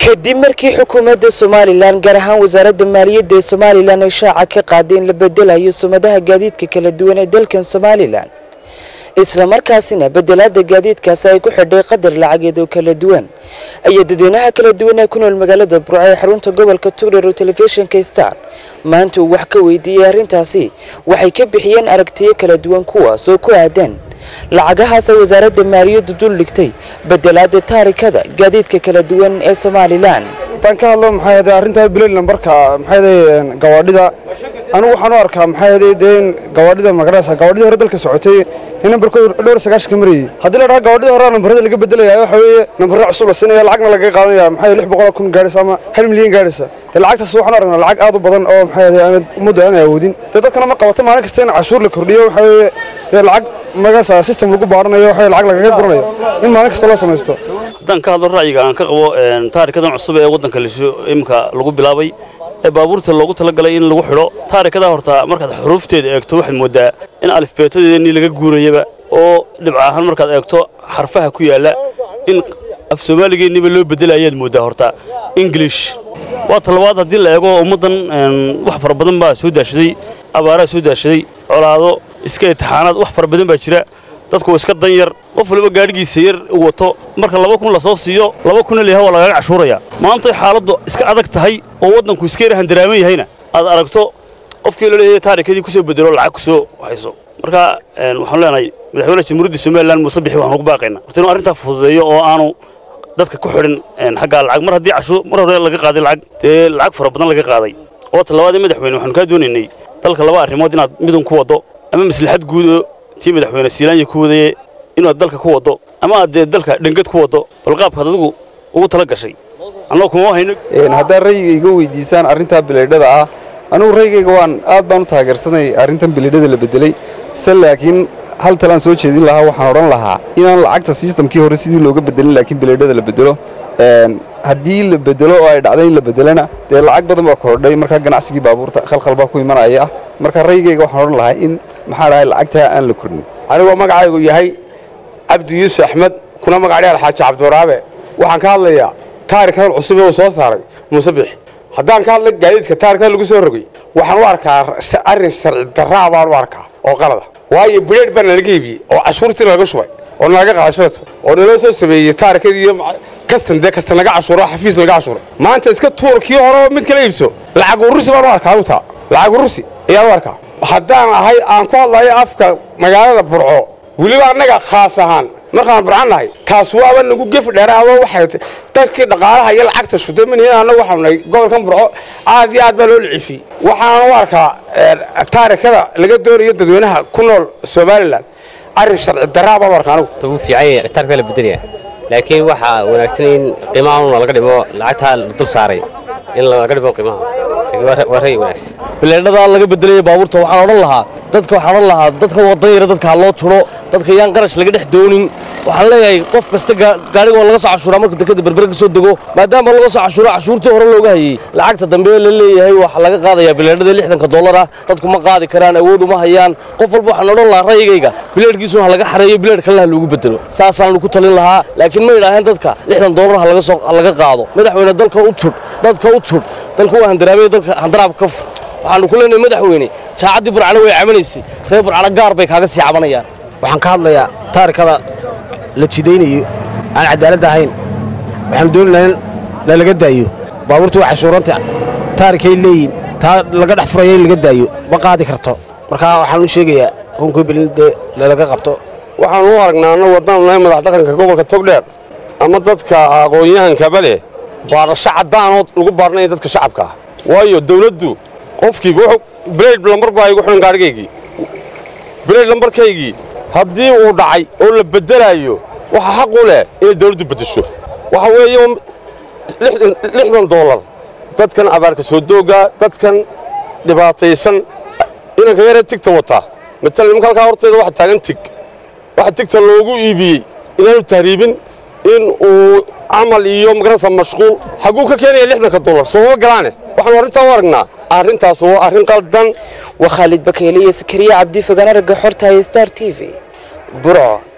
kadib markii xukuumadda somalilan gaar ahaan wasaaradda maaliyadda ee somalilan ay shaaca ka qaaday in la bedelayo sumadaha gaadiidka kala duwan ee dalkan somalilan islamarkaasina bedelaada gaadiidkaasi ay ku xidhay qadar lacageed oo kala duwan ayaa dadweynaha kala duwan ee ku nool magaalada burco ee xarunta gobolka tugdher oo telefishinka star maanta uu wax ka weydiiyey arrintaasi waxay ka bixiyeen aragtiyo kala duwan kuwaas oo ku aadan lacagahaas ay wasaaradda maaliyaddu dul dhigtay bedelaada taarikada gaadiidka kala duwan ee somalilan haddaan ka hadlo maxay ahayd arrintaa bilal nambarka maxay ahayd gawaadhida anigu waxaan u arkaa maxay ahayd dee in gawaadhida magaraysa gawaadhidii hore dalka socotay in nambarkoodu dhowr sagaashan ka marayay haddii la dhaha gawaadhidii hore nambarada laga bedelaya waxa weeye nambarada cusub la siinaya lacagna lagaga qaadanaya maxay lix boqol kun gaadhaysa ama hal milyan gaadhaysa dee lacagtaas waxaan aragnaa lacag aad u badan oo maxay ahayd aanad ummadda aanay awoodin dee dadkana ma qabato maalin kasta in cashuur la kordhiyo waxa weeye dee lacag magasa system lagu baaranayo waxa lacag lagaga guranayo in maalin kasta loo samaysto haddaan ka hadlo ra'yiga aan ka qabo taarikadan cusub ee waddanka imika lagu bilaabay ee baabuurta loogu talagalay in lagu xidho taarikadaa horta markaad xuruufteeda eegto waxaad mooddaa in alifbeetadeedii laga guurayaba oo dhibca ahaan markaad eegto xarfaha ku yaalla in af soomaaligeeniba loo bedela ayaad mooddaa horta ingilish waa talabaad haddii la eego ummaddan wax fara badan baa soo daashaday abaaraa soo daashaday colaado iska itixaanaad wax fara badan baa jira dadku iska dan yar qof waliba gaadhigiisa yar u wato marka laba kun lasoo siiyo laba kunna leeyaha waa lagaga cashuuraya maantay xaaladdu iska adag tahay oo waddanku iska yar handaraaman yahayna aad aragto qofkii laleeyahay taarikadii kusoo bedelo lacag kusoo hayso marka waxaan leenahay madaxweynaha jamhuuriyadda somalilan muuse bixi waxaan ugu baaqaynaa horta inuu arrintaa fududeeyo oo aanu dadka ku xidhin xaggaa lacag mar haddii cashuur mar hore laga qaaday lacag dee lacag fara badan laga qaaday oo talabaadee madaxweyne waxaanu kaa doonaynay dalka laba arrimood inaad midun ku waddo ama maslaxad guudo tii madaxweyne siilaanya ku wadaye inaad dalka ku waddo ama aad dee dalka dhengad ku waddo bal qaabkaad adigu ugu tala gashay annagoo kuma hayno haddaad rayga iga weydiisaan arrintaa bilaydhada ah anugu raygayga waan aad baan u taageersanay arrintan bilaydhada la bedelay se laakiin hal talaan soo jeedin lahaa waxaan odhan lahaa inaan lacagta sistamkii hore sidii looga bedelin laakiin bilaydhada la bedelo haddii la bedelo oo ay dhacday in la bedelana dee lacag badan baa kordhay markaa ganacsigii baabuurta khalkhal baa ku imanaya ah marka raygayga waxaan odhan lahaa in maxaa dhahay lacagtaa aan la kordhin anigoo magacaygu yahay cabdi yuusuf axmed kuna magacdheer xaaji cabdiwaraabe waxaan ka hadlayaa taarikadan cusub ee uu soo saaray muuse bixi haddaan ka hadla gaadiidka taarikada lagu soo rogay waxaan u arkaa arrin sharci darraa baan u arkaa oo qalada waayo bileed baa nalaga iibiyey oo cashuurtii nalaga shubay oo nalaga qaadashadato oo naloo soo sameeyey taarikadii iyo kastan dee kastan laga cashuuro xafiis laga cashuuray maanta iska tuur kii hore oo mid kala iibso lacag urusi baan u arkaa utaa lacag urusi ayaan u arkaa haddaan ahay aan ku hadlayo afka magaalada burco weliba annaga khaas ahaan markaan burcan nahay taas waaba nagu gef dheeraado waxay dadkii dhaqaalaha iyo lacagta shudamanihin annagu waxaanu nahay gobolkan burco aad iyo aad baa loo liciifiyey waxaan u arkaa taarikada laga doonayo dadweynaha ku nool somalilan arrin sharci darraa baan u arkaa anigu ugu fiican taarika la bedelaya laakiin waxaa wanaagsan in qiimaha laga dhimo lacagtaa la dul saaray in laga dhimo qiimaha waa ray wanaagsan bileedhadaa laga bedelaya baabuurta waxaan odhan lahaa dadka waxaan odhan lahaa dadka wadan yara dadka ha loo turo dadka yaan qarash laga dhex doonin waxaan leeyahay qof kasta gaadhiga waa laga soo cashuuraa marka dekada berbere ka soo dego maadaama laga soo cashuura cashuurtii hore looga hayey lacagta dambe la leeyahay waxaa laga qaadayaa bileedhada lixdanka dollar ah dadku ma qaadi karaan awood uma hayaan qof walba waxaan odhan lahaa ra'yigayga bileedhkiisuna ha laga xareeyo bileedh kalena ha loogu bedelo saasaan ku talin lahaa laakiin ma idhaaheen dadka lixdan dollar ha laga soo laga qaado madaxweyne dalka u tudh dadka u tudh dalka waa handaraabay dalka handaraab ka fur waxaanu ku leenahay madaxweyne saacaddii burcana way camanaysay reer burcana gaar bay kaaga sii cabanayaan waxaan ka hadlayaa taarikada la jidaynayo aan cadaaladda ahayn waxaanu dooni lahaa in lalaga daayo baabuurta waa cashuuranta taarikay leeyihin taa laga dhex furaya in laga daayo ma qaadi karto markaa waxaan u sheegayaa hunkii belin dee lalaga qabto waxaan u aragnaa annagu haddaan nahay madax dhaqanka gobolka togdheer ama dadka aqoon-yahankaba leh baadhasho caddaanoo lagu baadhanaya dadka shacabka ah waayo dawladdu qofkiiba wuxuu bileyd lambar baa igu xidhan gaadhigaygii bileyd lambarkaygii haddii uu dhacay oo la beddelaayo waxaa xaq u leh inay dawladdu beddesho waxa weeye lixdan doolar dadkan abaarka soo doogaa dadkan dhibaataysan inanka yaree tigta wataa matal nimanka halkaa horteeda waxa taagan tig waxa tigta loogu iibiyey inaanu tahriibin in uu camal iyo magarasa mashquul xagguu ka keenaya lixdanka dollar sooma galaane waxaanu arrintaa u aragnaa arrintaas waa arrin qaldan waa khaalid bakeyle iyo sakariya cabdi fogaan aragga xorta star t v burco